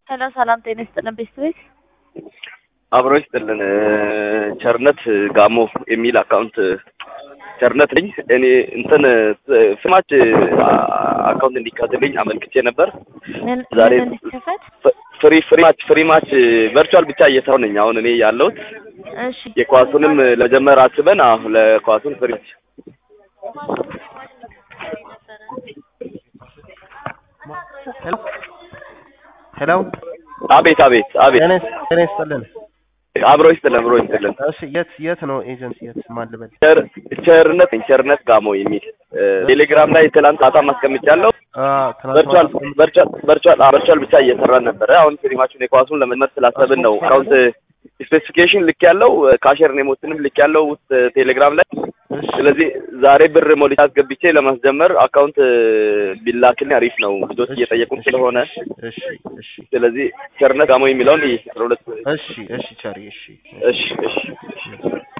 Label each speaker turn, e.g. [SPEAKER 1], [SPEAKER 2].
[SPEAKER 1] ሄሎ ሰላም ጤና ይስጥልን ቤተሰቤት
[SPEAKER 2] አብሮ ይስጥልን። ቸርነት ጋሞ የሚል አካውንት ቸርነት ነኝ እኔ እንትን ፍማች አካውንት እንዲካትልኝ አመልክቼ ነበር።
[SPEAKER 1] ምን
[SPEAKER 2] ዛሬ
[SPEAKER 1] ምን እንዲከፈት?
[SPEAKER 2] ፍሪ ፍሪ ማች ፍሪ ማች ቨርቹዋል ብቻ እየሰራሁ ነኝ አሁን እኔ ያለሁት
[SPEAKER 1] እሺ
[SPEAKER 2] የኳሱንም ለጀመር አስበን አሁ ለኳሱን ፍሪ ማች
[SPEAKER 3] ሄሎ ሄሎ
[SPEAKER 2] አቤት አቤት አቤት
[SPEAKER 3] ጤና ይስ- ጤና ይስጥልን።
[SPEAKER 2] አብሮ ይስጥልን አብሮ ይስጥልን።
[SPEAKER 3] እሺ የት የት ነው ኤጀንሲ የት ማን ልበል?
[SPEAKER 2] ቸር- ቸርነት ነኝ ቸርነት ጋሞ የሚል ቴሌግራም ላይ ትላንት ማታ ማስቀምጫለሁ።
[SPEAKER 3] አ ትናንት
[SPEAKER 2] ቨርቹዋል
[SPEAKER 3] ማታ አስቀምጥ-
[SPEAKER 2] ቨርቹዋል ቨርቹዋል አዎ፣ ቨርቹዋል ብቻ እየሰራን ነበረ። አሁን ፍሪማቹን የኳሱን ለመመር ስላሰብን ነው አካውንት ስፔሲፊኬሽን ልክ ያለው ካሸር ኔሞትንም ልክ ያለው ውስጥ ቴሌግራም ላይ
[SPEAKER 3] እሺ
[SPEAKER 2] ስለዚህ ዛሬ ብር ሞሊት አስገብቼ ለማስጀመር አካውንት ቢላክልኝ አሪፍ ነው። ልጆች እየጠየቁን ስለሆነ
[SPEAKER 3] እሺ እሺ
[SPEAKER 2] ስለዚህ ቸርነት ጋሞ የሚለውን ይህ አስራ ሁለት
[SPEAKER 3] እሺ እሺ ቸሪ እሺ
[SPEAKER 2] እሺ እሺ እሺ